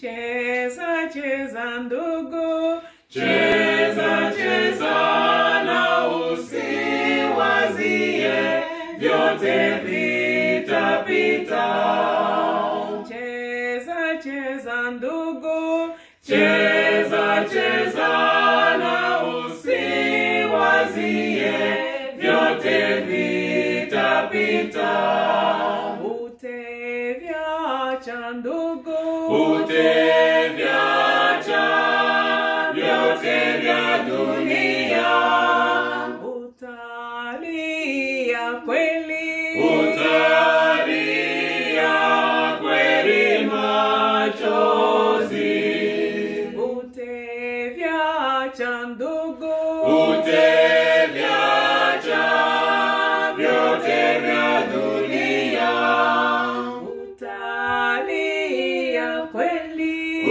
Cheza cheza ndugu, Cheza cheza na usiwazie, vyote vitapita. cheza cheza ndugu, Cheza cheza na usiwazie, vyote vitapita. utevyacha ndugu, Utevyacha vyote vya dunia, utalia kweli, utalia kweli machozi. utevyacha ndugu, Utevyacha vyote vya dunia, utalia kweli,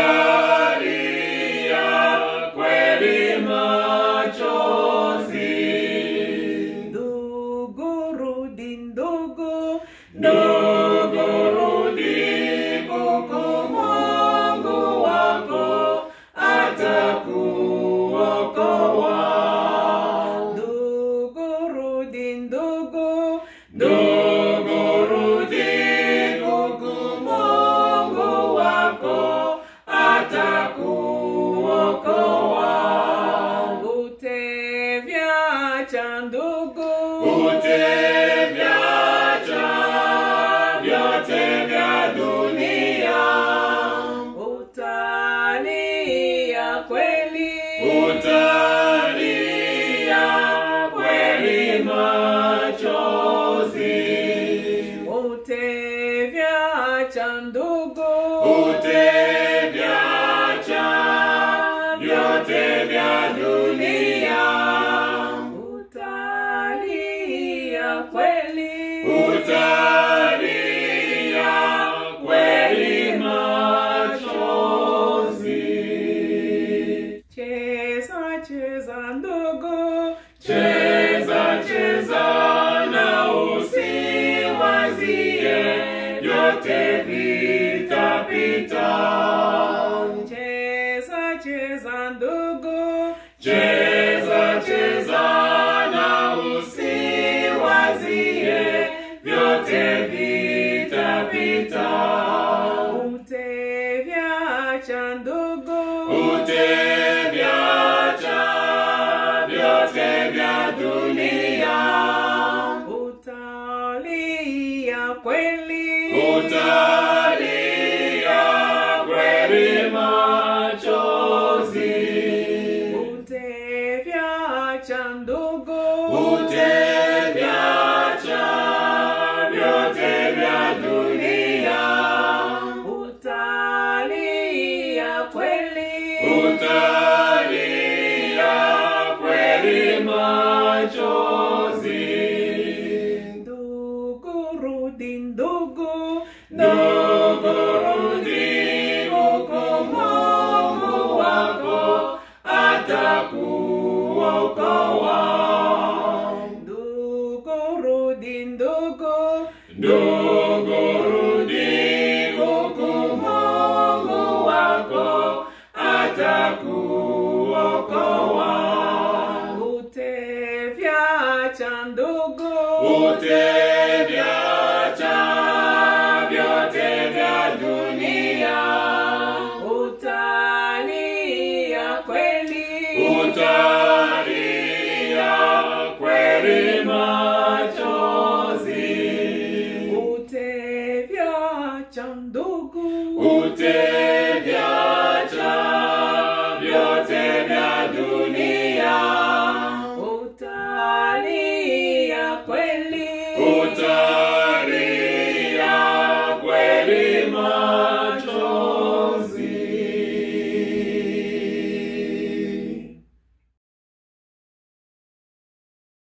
utalia kweli machozi. ndugu rudi ndugu, Ndugu rudi kuku Mungu wako atakuokoa. ndugu rudi ndugu, Ndugu rudi kuku Mungu wako atakuokoa. utevyacha ndugu, Utevyacha vyote vya dunia, utalia kweli, utalia kweli machozi. utevyacha ndugu, Utevyacha vyote vya dunia, utalia kweli, utalia kweli machozi. cheza cheza ndugu, Cheza cheza na usiwazie, vyote vitapita. cheza cheza ndugu, Cheza cheza na usiwazie, vyote vitapita. utevyacha ndugu